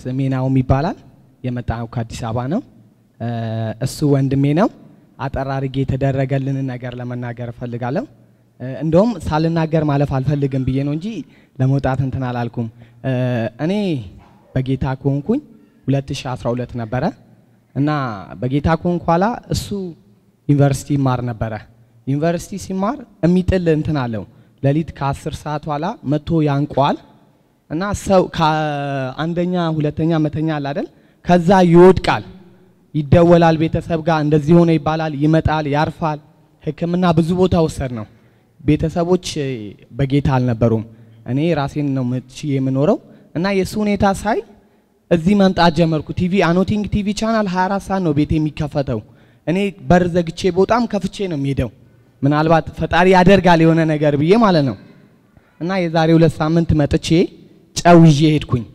ስሜ ናውም ይባላል። የመጣው ከአዲስ አበባ ነው። እ፣ እሱ ወንድሜ ነው። አጠር አድርጌ የተደረገልንን ነገር ለመናገር እፈልጋለሁ። እ፣ እንደውም ሳልናገር ማለፍ አልፈልግም ብዬ ነው እንጂ ለመውጣት እንትን አላልኩም። እ፣ እኔ በጌታ ከሆንኩኝ 2012 ነበረ እና በጌታ ከሆንኩ ኋላ እሱ ዩኒቨርሲቲ ይማር ነበረ። ዩኒቨርሲቲ ሲማር የሚጥል እንትን አለው። ሌሊት ከ10 ሰዓት ኋላ መጥቶ ያንቋል እና ሰው ከአንደኛ ሁለተኛ መተኛ አለ አይደል? ከዛ ይወድቃል። ይደወላል ቤተሰብ ጋር እንደዚህ ሆነ ይባላል። ይመጣል፣ ያርፋል። ሕክምና ብዙ ቦታ ወሰድ ነው። ቤተሰቦች እ፣ በጌታ አልነበሩም። እኔ ራሴን ነው ምች የምኖረው እና የእሱ ሁኔታ ሳይ እዚህ መምጣት ጀመርኩ። ቲቪ አኖቲንግ ቲቪ ቻናል 24 ሰዓት ነው ቤት የሚከፈተው። እኔ በር ዘግቼ በጣም ከፍቼ ነው የሚሄደው። ምናልባት ፈጣሪ ያደርጋል የሆነ ነገር ብዬ ማለት ነው። እና የዛሬ ሁለት ሳምንት መጥቼ ጨው ይዤ ሄድኩኝ።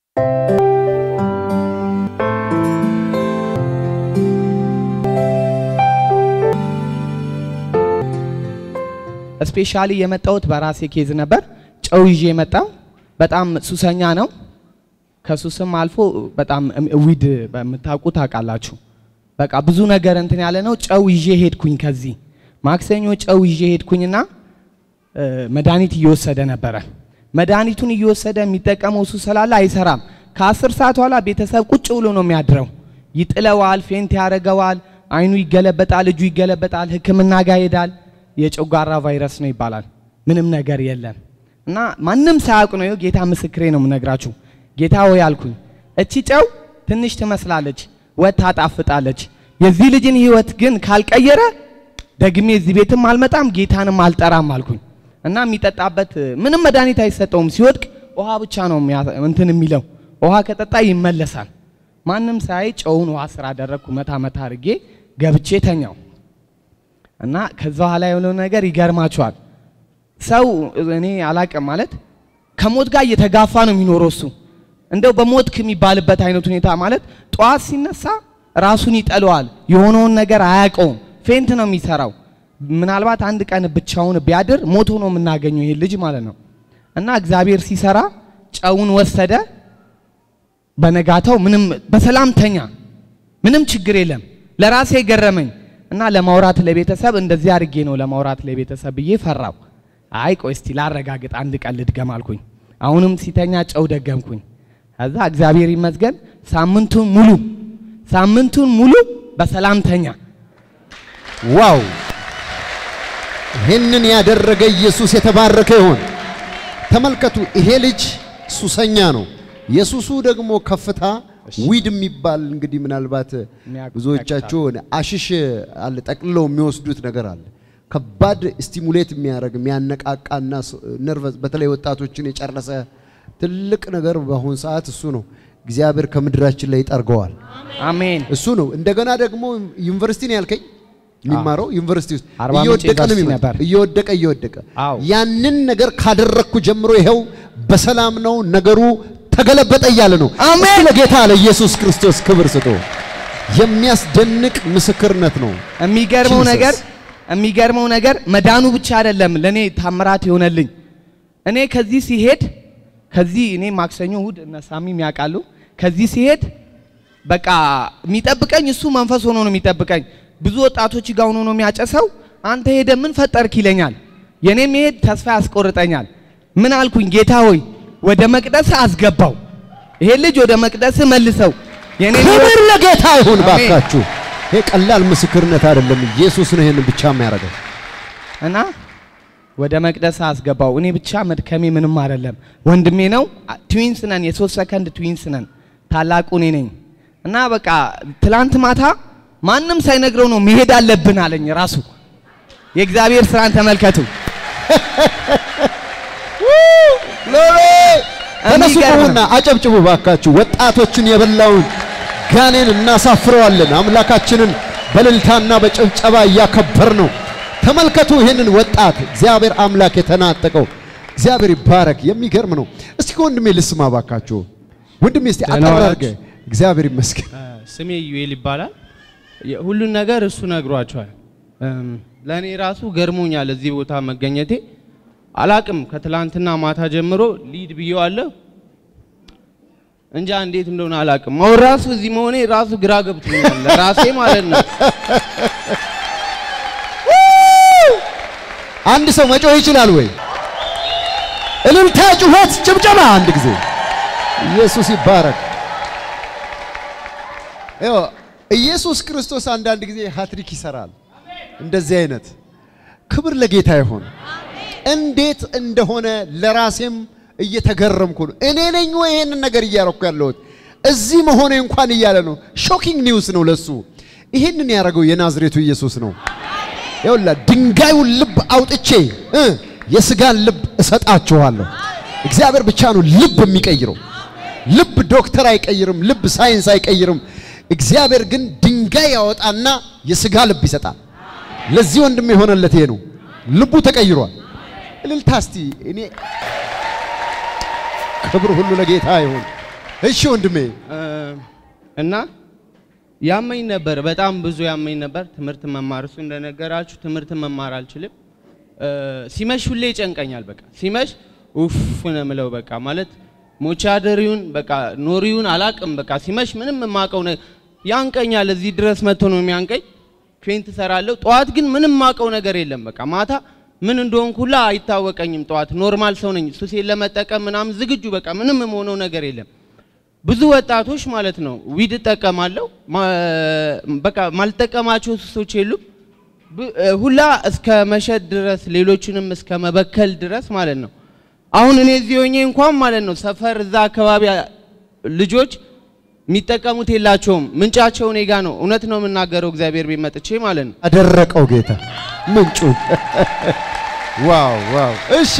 ስፔሻሊ የመጣሁት በራሴ ኬዝ ነበር። ጨው ይዤ የመጣው በጣም ሱሰኛ ነው። ከሱስም አልፎ በጣም ዊድ በምታውቁ ታውቃላችሁ። በቃ ብዙ ነገር እንትን ያለ ነው። ጨው ይዤ ሄድኩኝ። ከዚህ ማክሰኞ ጨው ይዤ ሄድኩኝና እ፣ መድኃኒት እየወሰደ ነበረ። መድኃኒቱን እየወሰደ የሚጠቀመው እሱ ስላለ አይሰራም። ከአስር ሰዓት በኋላ ቤተሰብ ቁጭ ብሎ ነው የሚያድረው። ይጥለዋል፣ ፌንት ያደርገዋል፣ አይኑ ይገለበጣል፣ እጁ ይገለበጣል፣ ሕክምና ጋር ይሄዳል። የጨጓራ ቫይረስ ነው ይባላል። ምንም ነገር የለም እና ማንም ሳያውቅ ነው። ይኸው ጌታ ምስክሬ ነው የምነግራችሁ። ጌታ ሆይ አልኩኝ፣ እቺ ጨው ትንሽ ትመስላለች፣ ወጥ ታጣፍጣለች። የዚህ ልጅን ህይወት ግን ካልቀየረ ደግሜ እዚህ ቤትም አልመጣም ጌታንም አልጠራም አልኩኝ እና የሚጠጣበት ምንም መድኃኒት አይሰጠውም። ሲወድቅ ውሃ ብቻ ነው የሚያ- እንትን የሚለው ውሃ ከጠጣ ይመለሳል። ማንም ሳይ ጨውን ውሃ ስራ አደረግኩ። መታ መታ አድርጌ ገብቼ ተኛው እና ከዛ በኋላ የሆነው ነገር ይገርማቸዋል። ሰው እኔ አላቅም ማለት ከሞት ጋር እየተጋፋ ነው የሚኖረው እሱ እንደው በሞት ከሚባልበት አይነት ሁኔታ ማለት ጠዋት ሲነሳ ራሱን ይጠለዋል። የሆነውን ነገር አያውቀውም። ፌንት ነው የሚሰራው። ምናልባት አንድ ቀን ብቻውን ቢያድር ሞቶ ነው የምናገኘው ይሄ ልጅ ማለት ነው። እና እግዚአብሔር ሲሰራ ጨውን ወሰደ። በነጋታው ምንም በሰላም ተኛ። ምንም ችግር የለም። ለራሴ ገረመኝ እና ለማውራት ለቤተሰብ እንደዚህ አድርጌ ነው ለማውራት ለቤተሰብ ብዬ ፈራው። አይ ቆይ እስቲ ላረጋግጥ አንድ ቀን ልድገም አልኩኝ። አሁንም ሲተኛ ጨው ደገምኩኝ። ከዛ እግዚአብሔር ይመስገን ሳምንቱን ሙሉ ሳምንቱን ሙሉ በሰላም ተኛ። ዋው! ይህንን ያደረገ ኢየሱስ የተባረከ ይሆን። ተመልከቱ፣ ይሄ ልጅ ሱሰኛ ነው። የሱሱ ደግሞ ከፍታ ዊድ የሚባል እንግዲህ ምናልባት የሚያውቁ ብዙዎቻችሁ አሽሽ አለ ጠቅልለው የሚወስዱት ነገር አለ። ከባድ ስቲሙሌት የሚያደርግ የሚያነቃቃና ነርቨስ በተለይ ወጣቶችን የጨረሰ ትልቅ ነገር በአሁን ሰዓት እሱ ነው። እግዚአብሔር ከምድራችን ላይ ይጠርገዋል። አሜን። እሱ ነው። እንደገና ደግሞ ዩኒቨርሲቲ ነው ያልከኝ የሚማረው ዩኒቨርሲቲ ውስጥ አርባ ምንጭ እየወደቀ ነው ዩኒቨርሲቲ የሚመጣው። ነበር። እየወደቀ እየወደቀ አዎ። ያንን ነገር ካደረግኩ ጀምሮ ይኸው በሰላም ነው ነገሩ ተገለበጠ እያለ ነው። አሜን። እስቲ ለጌታ ለኢየሱስ ክርስቶስ ክብር ስጡ። የሚያስደንቅ ምስክርነት ነው። የሚገርመው Jesus። ነገር የሚገርመው ነገር መዳኑ ብቻ አይደለም ለኔ ታምራት የሆነልኝ። እኔ ከዚህ ሲሄድ ከዚህ እኔ ማክሰኞ እሁድ እነ ሳሚም ያውቃሉ። ከዚህ ሲሄድ በቃ የሚጠብቀኝ እሱ መንፈስ ሆኖ ነው የሚጠብቀኝ። ብዙ ወጣቶች ጋር ሆኖ ነው የሚያጨሰው። አንተ ሄደ ምን ፈጠርክ ይለኛል። የኔ መሄድ ተስፋ ያስቆርጠኛል። ምን አልኩኝ? ጌታ ሆይ ወደ መቅደስ አስገባው፣ ይሄ ልጅ ወደ መቅደስ መልሰው። የኔ ክብር ለጌታ ይሁን አሜን። ባካችሁ። ይሄ ቀላል ምስክርነት አይደለም። ኢየሱስ ነው ይሄንን ብቻ የሚያደርገው። እና ወደ መቅደስ አስገባው። እኔ ብቻ መድከሜ ምንም አይደለም። ወንድሜ ነው። ትዊንስ ነን፣ የሶስት ሰከንድ ትዊንስ ነን። ታላቁ እኔ ነኝ። እና በቃ ትላንት ማታ ማንም ሳይነግረው ነው መሄድ አለብን አለኝ ራሱ። የእግዚአብሔር ስራን ተመልከቱ። ተነሱ የሚገርም ቁሙና አጨብጭቡ ባካችሁ። ወጣቶችን የበላውን ጋኔን እናሳፍረዋለን። አምላካችንን በእልልታና በጭብጨባ እያከበር ነው። ተመልከቱ ይህንን ወጣት እግዚአብሔር አምላክ የተናጠቀው እግዚአብሔር ይባረክ። የሚገርም ነው። እስቲ ከወንድሜ ልስማ ባካችሁ። ወንድሜ እስቲ ደህና አጠር ዋላችሁ? አድርገህ እግዚአብሔር ይመስገን። ስሜ ዩኤል ይባላል። የ- ሁሉን ነገር እሱ ነግሯቸዋል። እም፣ ለእኔ ራሱ ገርሞኛል እዚህ ቦታ መገኘቴ። አላቅም ከትላንትና ማታ ጀምሮ ሊድ ብየዋለሁ። እንጃ እንዴት እንደሆነ አላውቅም። አሁን ራሱ እዚህ መሆኔ ራሱ ግራ ገብቶኛል ራሴ ማለት ነው። አንድ ሰው መጮህ ይችላል ወይ? እልልታ፣ ጩኸት፣ ጭብጨባ አንድ ጊዜ ኢየሱስ ይባረክ። ይኸው ኢየሱስ ክርስቶስ አንዳንድ ጊዜ ሃትሪክ ይሰራል። እንደዚህ አይነት ክብር ለጌታ ይሁን። እንዴት እንደሆነ ለራሴም እየተገረምኩ ነው። እኔ ነኝ ወይ ይሄንን ነገር እያረኩ ያለሁት? እዚህ መሆኔ እንኳን እያለ ነው። ሾኪንግ ኒውስ ነው ለሱ። ይሄንን ያደረገው የናዝሬቱ ኢየሱስ ነው። ይኸውላ ድንጋዩን ልብ አውጥቼ እ የስጋን ልብ እሰጣችኋለሁ። እግዚአብሔር ብቻ ነው ልብ የሚቀይረው። ልብ ዶክተር አይቀይርም፣ ልብ ሳይንስ አይቀይርም። እግዚአብሔር ግን ድንጋይ ያወጣና የስጋ ልብ ይሰጣል። ለዚህ ወንድም የሆነለት ይሄ ነው። ልቡ ተቀይሯል። እልልታ እስቲ እኔ ክብር ሁሉ ለጌታ ይሁን። እሺ ወንድሜ እ፣ እና ያመኝ ነበር፣ በጣም ብዙ ያመኝ ነበር። ትምህርት መማር እሱ እንደነገራችሁ ትምህርት መማር አልችልም። እ፣ ሲመሽ ሁሌ ይጨንቀኛል። በቃ ሲመሽ ኡፍ ነው የምለው። በቃ ማለት ሞቻ ደሪውን በቃ ኖሪውን አላቅም። በቃ ሲመሽ ምንም የማውቀው ነ ያንቀኛል። እዚህ ድረስ መጥቶ ነው የሚያንቀኝ። ፌንት እሰራለሁ። ጠዋት ግን ምንም የማውቀው ነገር የለም። በቃ ማታ ምን እንደሆንኩ ሁላ አይታወቀኝም። ጠዋት ኖርማል ሰው ነኝ። ሱሴን ለመጠቀም ምናምን ዝግጁ በቃ ምንም የምሆነው ነገር የለም። ብዙ ወጣቶች ማለት ነው ዊድ እጠቀማለሁ። ማ- በቃ ማልጠቀማቸው ሱሶች የሉም። ብ- እ፣ ሁላ እስከ መሸጥ ድረስ ሌሎችንም እስከ መበከል ድረስ ማለት ነው። አሁን እኔ እዚህ ሆኜ እንኳን ማለት ነው ሰፈር እዛ አካባቢ አ- ልጆች የሚጠቀሙት የላቸውም። ምንጫቸው እኔ ጋ ነው። እውነት ነው የምናገረው እግዚአብሔር ቤት መጥቼ ማለት ነው። አደረቀው ጌታ ምንጩ። ዋው ዋው! እሺ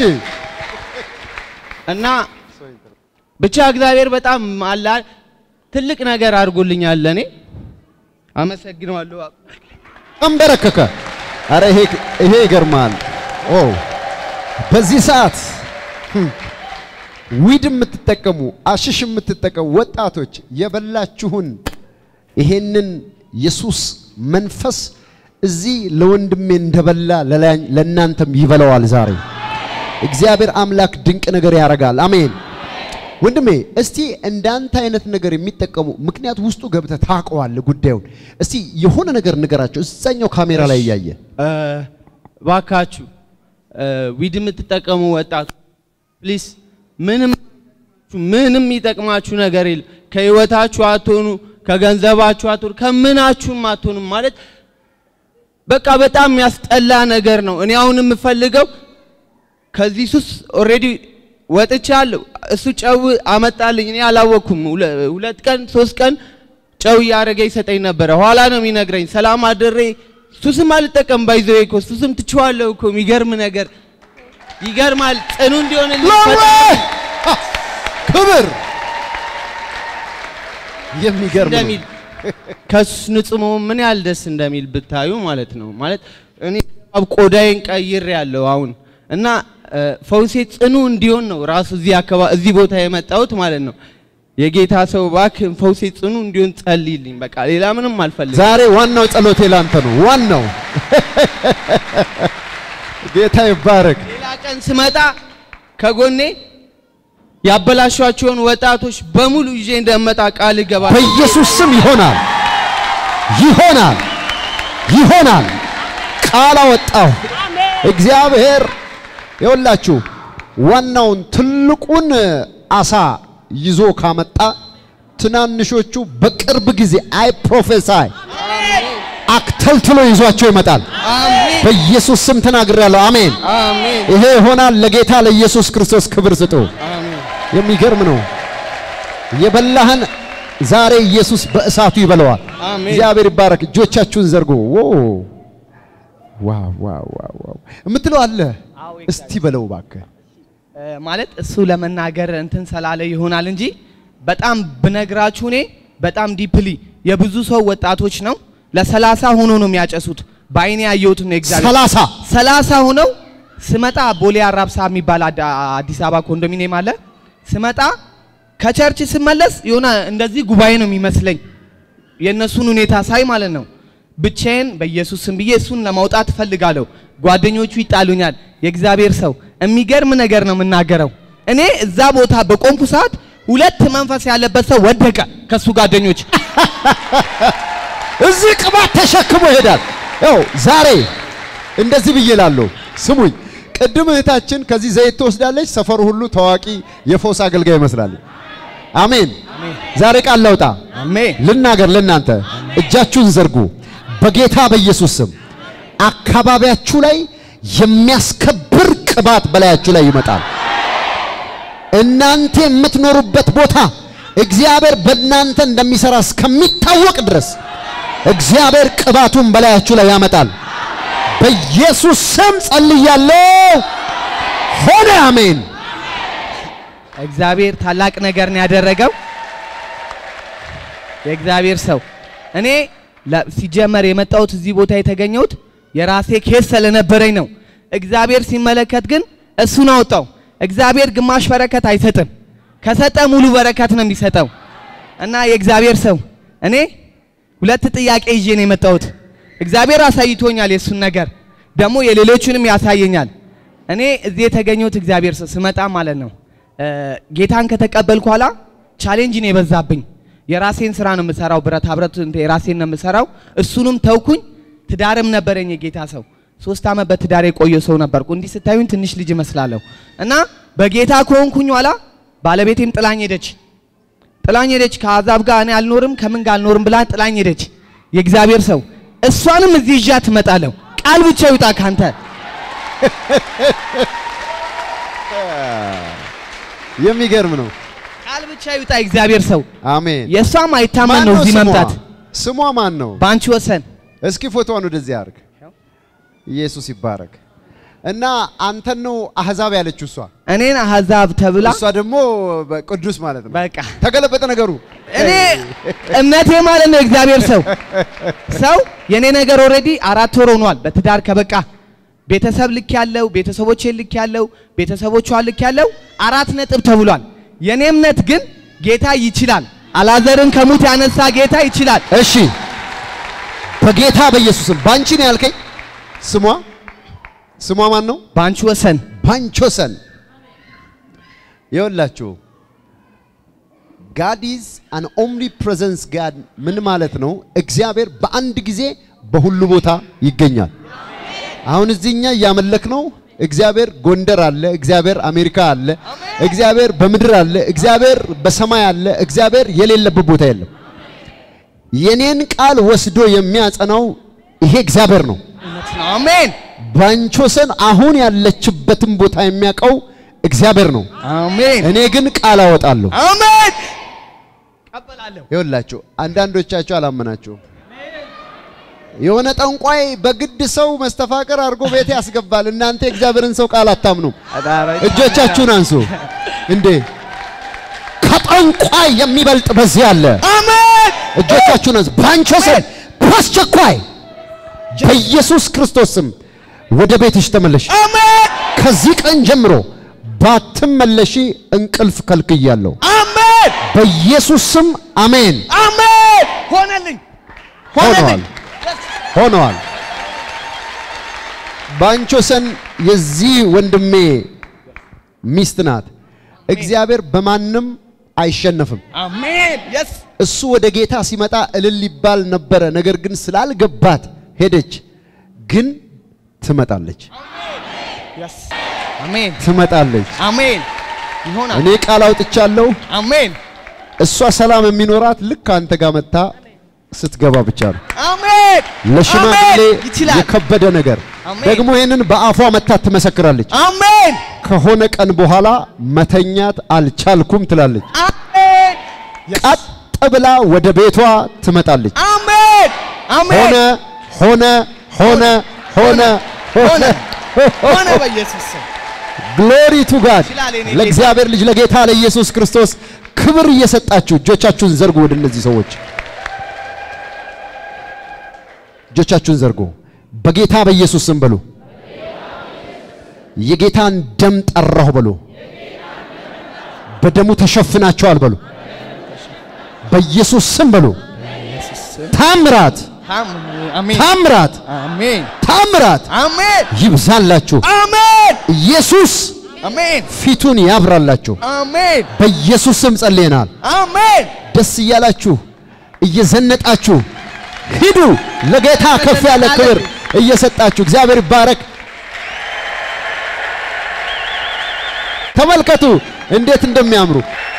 እና ብቻ እግዚአብሔር በጣም አላ ትልቅ ነገር አድርጎልኛል ለእኔ አመሰግነዋለሁ። አንበረከከ። አረ ይሄ ይሄ ይገርማል። ኦ በዚህ ሰዓት ህም፣ ዊድ የምትጠቀሙ አሽሽ የምትጠቀሙ ወጣቶች የበላችሁን ይሄንን የሱስ መንፈስ እዚህ ለወንድሜ እንደበላ ለላ- ለእናንተም ይበላዋል ዛሬ። እግዚአብሔር አምላክ ድንቅ ነገር ያደርጋል። አሜን። ወንድሜ እስቲ እንዳንተ አይነት ነገር የሚጠቀሙ ምክንያት ውስጡ ገብተህ ታውቀዋለህ ጉዳዩን። እስቲ የሆነ ነገር ንገራቸው እዛኛው ካሜራ ላይ እያየ እ፣ ባካችሁ እ፣ ዊድ የምትጠቀሙ ወጣቱ ፕሊስ ምንም ምንም የሚጠቅማችሁ ነገር የለም። ከህይወታችሁ አትሆኑ፣ ከገንዘባችሁ አትሆኑ፣ ከምናችሁም አትሆኑም። ማለት በቃ በጣም የሚያስጠላ ነገር ነው። እኔ አሁን የምፈልገው ከዚህ ሱስ ኦልሬዲ ወጥቻለሁ። እሱ ጨው አመጣልኝ፣ እኔ አላወቅኩም። ሁለ- ሁለት ቀን ሶስት ቀን ጨው እያደረገ ይሰጠኝ ነበረ። ኋላ ነው የሚነግረኝ። ሰላም አድሬ ሱስም አልጠቀም ባይዘው እኮ ሱስም ትችዋለሁ እኮ የሚገርም ነገር ይገርማል። ጽኑ እንዲሆን ክብር የሚገርም ነው። እንደሚል ከሱስ ንጹህ መሆን ምን ያህል ደስ እንደሚል ብታዩ ማለት ነው። ማለት እኔ አብ ቆዳዬን ቀይር ያለው አሁን እና እ፣ ፈውሴ ጽኑ እንዲሆን ነው ራሱ እዚህ አካባቢ እዚህ ቦታ የመጣሁት ማለት ነው። የጌታ ሰው እባክህ ፈውሴ ጽኑ እንዲሆን ጸልይልኝ። በቃ ሌላ ምንም አልፈልግም። ዛሬ ዋናው ጸሎቴ ላንተ ነው። ዋናው ጌታ ይባረክ። ሌላ ቀን ስመጣ ከጎኔ ያበላሿቸውን ወጣቶች በሙሉ ይዤ እንደመጣ ቃል እገባለሁ። በኢየሱስ ስም ይሆናል፣ ይሆናል፣ ይሆናል። ቃል አወጣሁ። እግዚአብሔር ይኸውላችሁ ዋናውን ትልቁን አሳ ይዞ ካመጣ ትናንሾቹ በቅርብ ጊዜ አይ ፕሮፌሳይ አክተልትሎ ይዟቸው ይመጣል። አሜን በኢየሱስ ስም ተናግሬያለሁ። አሜን። አሜን ይሄ ይሆናል። ለጌታ ለኢየሱስ ክርስቶስ ክብር ስጡ። አሜን። የሚገርም ነው። የበላህን ዛሬ ኢየሱስ በእሳቱ ይበለዋል። አሜን። እግዚአብሔር ይባረክ። እጆቻችሁን ዘርጉ። ዎ ዋው ዋው ዋው ዋው የምትለው አለ። አዎ፣ እስቲ በለው እባክህ። እ፣ ማለት እሱ ለመናገር እንትን ስላለ ይሆናል እንጂ በጣም ብነግራችሁ እኔ በጣም ዲፕሊ የብዙ ሰው ወጣቶች ነው ለሰላሳ ሆኖ ነው የሚያጨሱት። በአይኔ ያየሁት ነው እግዚአብሔር ሰላሳ ሰላሳ ሆነው ስመጣ ቦሌ አራብሳ የሚባል አዳ- አዲስ አበባ ኮንዶሚኒየም አለ። ስመጣ ከቸርች ስመለስ የሆነ እንደዚህ ጉባኤ ነው የሚመስለኝ የእነሱን ሁኔታ ሳይ ማለት ነው። ብቻዬን በኢየሱስ ስም ብዬ እሱን ለማውጣት እፈልጋለሁ። ጓደኞቹ ይጣሉኛል። የእግዚአብሔር ሰው የሚገርም ነገር ነው የምናገረው። እኔ እዛ ቦታ በቆምኩ ሰዓት ሁለት መንፈስ ያለበት ሰው ወደቀ ከሱ ጓደኞች። እዚህ ቅባት ተሸክሞ ይሄዳል። ያው ዛሬ እንደዚህ ብዬ እላለሁ። ስሙኝ፣ ቅድም እህታችን ከዚህ ዘይት ትወስዳለች። ሰፈሩ ሁሉ ታዋቂ የፈውስ አገልጋይ ይመስላል። አሜን። ዛሬ ቃል ለውጣ አሜን ልናገር ለእናንተ እጃችሁን ዘርጉ በጌታ በኢየሱስ ስም። አካባቢያችሁ ላይ የሚያስከብር ቅባት በላያችሁ ላይ ይመጣል። እናንተ የምትኖሩበት ቦታ እግዚአብሔር በእናንተ እንደሚሰራ እስከሚታወቅ ድረስ እግዚአብሔር ቅባቱን በላያችሁ ላይ ያመጣል። በኢየሱስ ስም ጸልያለሁ። ሆነ። አሜን። እግዚአብሔር ታላቅ ነገር ነው ያደረገው። የእግዚአብሔር ሰው እኔ ለ- ሲጀመር የመጣሁት እዚህ ቦታ የተገኘሁት የራሴ ኬስ ስለነበረኝ ነው። እግዚአብሔር ሲመለከት ግን እሱን አወጣው። እግዚአብሔር ግማሽ በረከት አይሰጥም፣ ከሰጠ ሙሉ በረከት ነው የሚሰጠው። እና የእግዚአብሔር ሰው እኔ ሁለት ጥያቄ ይዤ ነው የመጣሁት። እግዚአብሔር አሳይቶኛል የእሱን ነገር ደግሞ የሌሎቹንም ያሳየኛል። እኔ እዚህ የተገኘሁት እግዚአብሔር ሰው ስመጣ ማለት ነው እ፣ ጌታን ከተቀበልኩ ኋላ ቻሌንጅ ነው የበዛብኝ። የራሴን ስራ ነው የምሰራው፣ ብረታ ብረት እንትን የራሴን ነው የምሰራው። እሱንም ተውኩኝ። ትዳርም ነበረኝ የጌታ ሰው ሶስት ዓመት በትዳር የቆየ ሰው ነበርኩ። እንዲህ ስታዩኝ ትንሽ ልጅ እመስላለሁ። እና በጌታ ከሆንኩኝ ኋላ ባለቤቴም ጥላኝ ሄደች። ጥላኝ ሄደች። ከአዛብ ጋር እኔ አልኖርም ከምን ጋር አልኖርም ብላ ጥላኝ ሄደች። የእግዚአብሔር ሰው እሷንም እዚህ ይዣት እመጣለሁ። ቃል ብቻ ይውጣ ካንተ። የሚገርም ነው። ቃል ብቻ ይውጣ የእግዚአብሔር ሰው። አሜን። የእሷም አይታመን ማን ነው ነው እዚህ ስሟ? መምጣት። ስሟ ማን ነው? በአንቺ ወሰን እስኪ ፎቶዋን ወደዚህ አድርግ። ኢየሱስ ይባረክ። እና አንተን ነው አህዛብ ያለችው እሷ እኔን አህዛብ ተብላ እሷ ደግሞ ቅዱስ ማለት ነው። በቃ ተገለበጠ ነገሩ። እኔ እምነቴ ማለት ነው እግዚአብሔር ሰው ሰው የኔ ነገር ኦልሬዲ አራት ወር ሆኗል። በትዳር ከበቃ ቤተሰብ ልክ ያለው ቤተሰቦቼን ልክ ያለው ቤተሰቦቿን ልክ ያለው አራት ነጥብ ተብሏል። የኔ እምነት ግን ጌታ ይችላል። አላዘርን ከሙት ያነሳ ጌታ ይችላል። እሺ በጌታ በኢየሱስም ባንቺ ነው ያልከኝ። ስሟ ስሟ ማን ነው? በአንቺ ወሰን ባንቾሰን ይኸውላችሁ ጋድ ኢዝ አን ኦምኒ ፕሬዘንስ ጋድ ምን ማለት ነው? እግዚአብሔር በአንድ ጊዜ በሁሉ ቦታ ይገኛል። አሁን እዚህኛ እያመለክ ነው። እግዚአብሔር ጎንደር አለ፣ እግዚአብሔር አሜሪካ አለ፣ እግዚአብሔር በምድር አለ፣ እግዚአብሔር በሰማይ አለ። እግዚአብሔር የሌለበት ቦታ የለም። የኔን ቃል ወስዶ የሚያጸናው ይሄ እግዚአብሔር ነው። አሜን ባንቾሰን አሁን ያለችበትን ቦታ የሚያውቀው እግዚአብሔር ነው። አሜን እኔ ግን ቃል አወጣለሁ። አሜን ቀበላለሁ። ይኸውላችሁ አንዳንዶቻችሁ አላመናችሁም። የሆነ ጠንቋይ በግድ ሰው መስተፋቅር አድርጎ ቤት ያስገባል። እናንተ የእግዚአብሔርን ሰው ቃል አታምኑም። እጆቻችሁን አንሱ። እንዴ ከጠንቋይ የሚበልጥ በዚህ አለ። አሜን እጆቻችሁን አንሱ። ባንቾሰን በአስቸኳይ በኢየሱስ ክርስቶስ ስም ወደ ቤትሽ ተመለሽ። አሜን ከዚህ ቀን ጀምሮ ባትመለሺ እንቅልፍ ከልክያለሁ። አሜን በኢየሱስ ስም አሜን። አሜን ሆነልኝ ሆነዋል ሆነዋል። ባንቾሰን የዚህ ወንድሜ ሚስት ናት። እግዚአብሔር በማንም አይሸነፍም። አሜን የስ እሱ ወደ ጌታ ሲመጣ እልል ይባል ነበረ። ነገር ግን ስላልገባት ሄደች። ግን ትመጣለች፣ የስ አሜን ትመጣለች። አሜን ይሆናል እኔ ቃል አውጥቻለሁ። አሜን እሷ ሰላም የሚኖራት ልክ አንተ ጋር መጥታ ስትገባ ብቻ ነው። አሜን ለሽማግሌ አሜን ይችላል የከበደ ነገር አሜን። ደግሞ ይህንን በአፏ መታ ትመሰክራለች። አሜን ከሆነ ቀን በኋላ መተኛት አልቻልኩም ትላለች። አሜን ቀጥ ብላ ወደ ቤቷ ትመጣለች። አሜን አሜን ሆነ ሆነ ሆነ ሆነ ሆነ ሆነ በኢየሱስ ስም ግሎሪ ቱ ጋድ ይችላል የኔ ጌታ። ለእግዚአብሔር ልጅ ለጌታ ለኢየሱስ ክርስቶስ ክብር እየሰጣችሁ እጆቻችሁን ዘርጉ። ወደ እነዚህ ሰዎች እጆቻችሁን ዘርጉ። በጌታ በኢየሱስ ስም በሉ። የጌታን ደም ጠራሁ በሉ። በደሙ ተሸፍናቸዋል በሉ። በኢየሱስ ስም በሉ። ታምራት አሜን ታምራት አሜን ታምራት አሜን ይብዛላችሁ። አሜን ኢየሱስ አሜን ፊቱን ያብራላችሁ። አሜን በኢየሱስ ስም ጸልየናል። አሜን ደስ እያላችሁ እየዘነጣችሁ ሂዱ። ለጌታ ከፍ ያለ ክብር እየሰጣችሁ እግዚአብሔር ይባረክ። ተመልከቱ እንዴት እንደሚያምሩ